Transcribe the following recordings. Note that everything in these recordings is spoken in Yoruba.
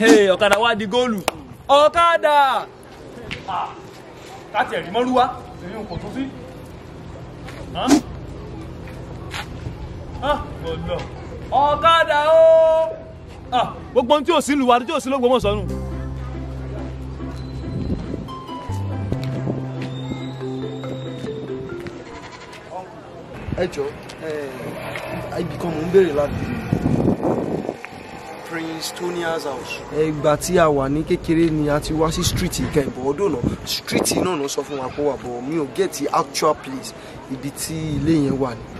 Hey, ọ̀kadà wá di góòlù ọ̀kadà káàtì ẹ̀rí mọ́rúwá èyí kò tún sí gbọ́dọ̀ ọ̀kadà ó gbogbo ohun tí ò sí lùwà tí ò sí lógbó mọ̀ sọ́nù. ẹ jọ ibì kan mò ń béèrè láti Prince Tonia's house. ìgbà tí a wà ní kékeré ni a ti wá sí street ìkẹyìnbó ọdún náà street náà ló sọ fún wa pé wà bọ̀ mi ò get the actual place ibi tí ilé yẹn wà ní.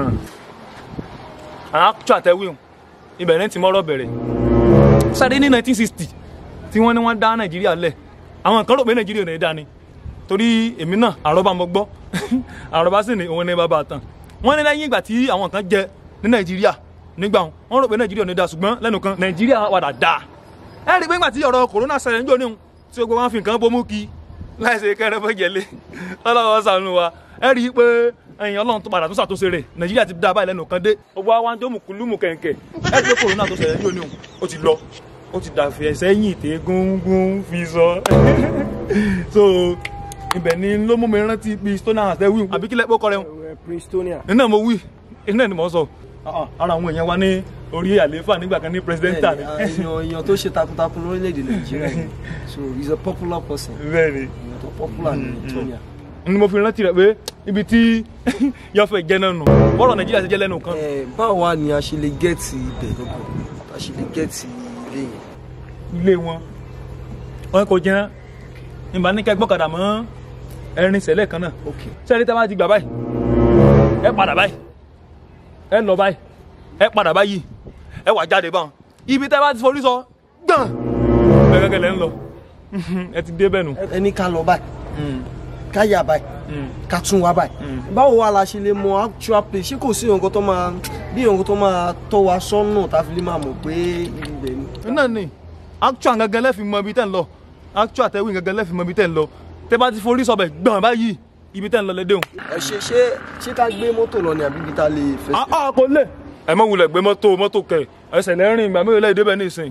àwọn akúṣọ àtẹwéhùn ibẹ̀ ní ti mọ́rọ̀ bẹ̀rẹ̀ sáré ní 1960 tí wọ́n ní wọ́n dá nàìjíríà lẹ̀ àwọn kan rò pé nàìjíríà ò ní dá ni torí èmi náà àrọ́bá mo gbọ́ àrọ́bá sì ní òun ní bàbá tán wọ́n ní lẹ́yìn ìgbà tí àwọn kan jẹ ní nàìjíríà nígbà wọn wọ́n rò pé nàìjíríà ò ní dá ṣùgbọ́n lẹ́nu kan nàìjíríà padà dá ẹ rí i pé nígbà tí ọ̀rọ̀ kòrónà ṣẹlẹ̀ níjọ́ níhun tí gbogbo wọn fi nǹkan bomú kí láìsí kẹrẹ fẹ́ jẹlé ọlọ́wọ́ ṣàánú wa ẹ rí i pé ẹ̀yin ọlọ́run tó padà tó ṣàtúnṣe rẹ̀ nàìjíríà ti dá báyìí lẹ́nu kan dé gbogbo wa ń tó mùkúlùmù kẹ̀kẹ́ ẹ rí i pé kòrónà tó ṣẹlẹ̀ níjọ́ níhun ó ti lọ ó ti dàfẹ́ ẹsẹ̀ yìn tẹ́ gúngún fi sọ so ibẹ̀ ni ló mú mi rántí bí stone house tẹ́ wí àbí kílẹ̀ pé kọ́ rẹ̀ Prince Tonia. iná mo wí iná ni mo sọ ara àwọn èèyàn wa ní orí àlééfà nígbà kan ní pírẹsidẹ́ntà ni èèyàn èèyàn tó ṣe takuntakun lórílẹ̀‐èdè Nàìjíríà ni. so he is a popular person bẹ́ẹ̀ ni èèyàn tó popular ní Tonia. ni mo fi rántí rẹ̀ pé ibi tí yọ̀fẹ̀ jẹ́ náà nù bọ́rọ̀ nàìjíríà ti jẹ́ lẹ́nu kan ẹ báwo wá ni a ṣe lè gẹ́ẹ̀tì ibẹ̀ gbogbo a ṣe lè gẹ́ẹ̀tì ilé yẹn. ilé wọn wọn kò jẹ́ ìbá ní kẹ́ gbọ́kadà mọ́ ẹrin sẹ́lẹ̀ kan náà ok sẹ́ni tẹ́ bá ti gbà báyìí ẹ padà báyìí ẹ lọ báyìí ẹ padà báyìí ẹ wà jáde báwọn ibi tẹ́ bá ti forí sọ gbọ̀n bẹ́ẹ̀ gẹ́gẹ́ lẹ́ ń lọ ẹ ti dé bẹ́ẹ̀ nù. ẹni ká lọ báyìí ká yà báyìí ká tún wá báyìí báwo wá la ṣe lè mọ actual place ṣé kò sí nǹkan tó máa bí nǹkan tó máa tọ́ wa sọ́nà tá a fi lè máa mọ̀ pé ibẹ̀ ni. náà ni actual gangan lẹ́ẹ̀fi mọ ibi tẹ́ ń lọ actual tẹ́wìn gangan lẹ́ẹ̀fi mọ ibi tẹ́ ń lọ tẹ́ bá ti forí sọbẹ̀ gbọ̀n báyìí ibi tẹ́ ń lọ lẹ́dẹ̀hùn. ẹ ṣe ṣé ṣé ká gbé mọ́tò lọ ni àbí ibi tá a lè fẹsẹ̀. a kò lè. ẹ mọ wulẹ̀ gbé mọ́tò mọ́tò kẹ ẹsẹ̀ lẹ́rìn ìgbà mẹ́rin lẹ́yìn débẹ̀ ní ìsìn.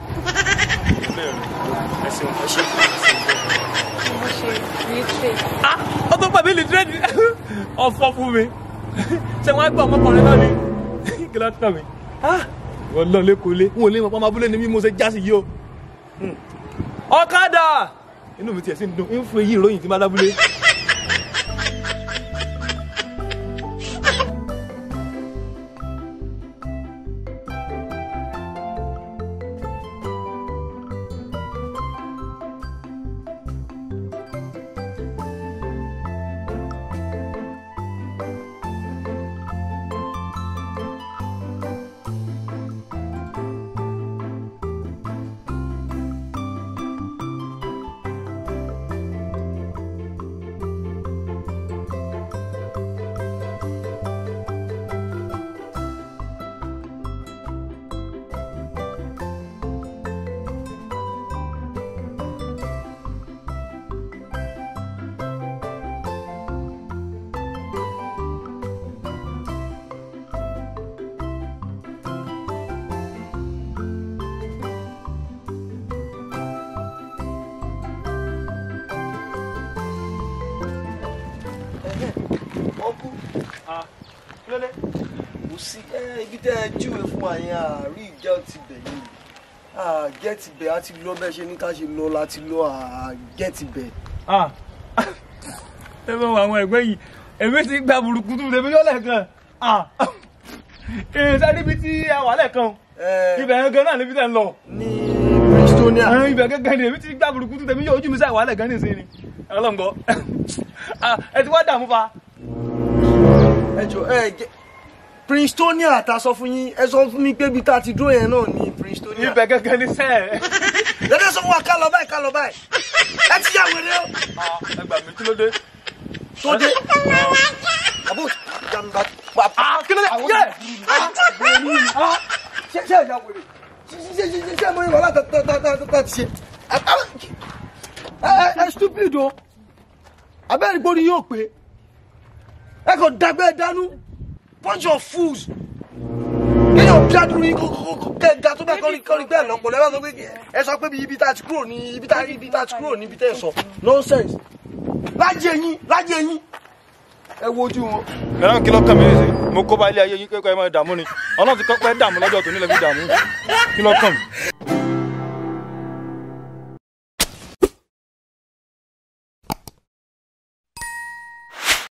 ó tó pàbí lìtírẹ́dì ọ̀fọ̀ fún mi ṣé wọ́n á gbọ́ ọmọkùnrin náà ni kí ló kàn mí. wọ́n lọ lẹ́kọ̀ọ́ lé wọn ò lè mọ̀ pọ́nmọ́ abúlé ni mí mo ṣe já sí yìí o. ọ̀kadà inú mi tiẹ̀ sí ń dùn ń fún èyí ìròyìn tí má dábúlé. ọkú kò sí ẹ ibi tẹ́ ẹ júwe fún wa yẹn àárí ìjẹ́ ti bẹ̀ yìí àgẹ́tì bẹ̀ á ti lọ bẹ́ẹ̀ ṣe ní ká ṣe lọ láti lọ àgẹ́tì bẹ̀. ah ẹ bá wọ àwọn ẹgbẹ́ yìí èmi ti gba burúkutu tèmi yọ lẹ́ẹ̀kan ah ẹ sáré ibi tí a wà lẹ́ẹ̀kan ibẹ̀ yẹn gan náà níbi tẹ̀ ń lọ ní Pristonia. ẹ ibẹ̀ gẹ́gẹ́ ni èmi ti gba burúkutu tèmi yọ ojú mi sáà wà lẹ́ẹ̀kan ní ìsinyìí ọlọ́ngbọ́ ẹ ti wá dààmú fa. ẹ jọ ẹ jẹ Pristonia ta sọ fún yín ẹ sọ fún mi pé ibi tá a ti dúró yẹn náà ní Pristonia. ibẹ̀ gẹ́gẹ́ ni sẹ́ẹ̀. lẹ́dẹ̀ sọ fún wa ká lọ báyìí ká lọ báyìí ẹ ti yà wèrè o. ẹ gbà mí kí ló dé. tó dé. àbò jàmbá pa. kí ló dé yẹ. ṣe ṣe ẹ̀yà wèrè ṣe ṣe ṣe ṣe ṣe mo ní wàhálà tá tá tá tá tá ti ṣe. ẹ ẹ ẹ stupid o abẹ́rẹ́ gbórí yóò pé ẹ kò dàgbẹ́ dánú bunch of fools kéèyàn dádúró yín kẹ ga tó bẹ́ẹ̀ kọ́ni kọ́ni bẹ́ẹ̀ lọ́pọ̀ lẹ́wọ̀n sọ pé ẹ sọ pé ibi tá a ti kúrò ní ibi tá ibi tá a ti kúrò ní ibi tẹ́ ẹ sọ nonsense lájẹ yín lájẹ yín ẹ wojú wọn. ẹ̀rọ kí ló kàn mí sí mo kó bá ilé ayé yín kẹ́kọ̀ọ́ ẹ máa dààmú ni ọlọ́run ti kọ́ pẹ́ dààmú lọ́jọ́ tó nílẹ̀ fi dààmú kí ló kàn mí.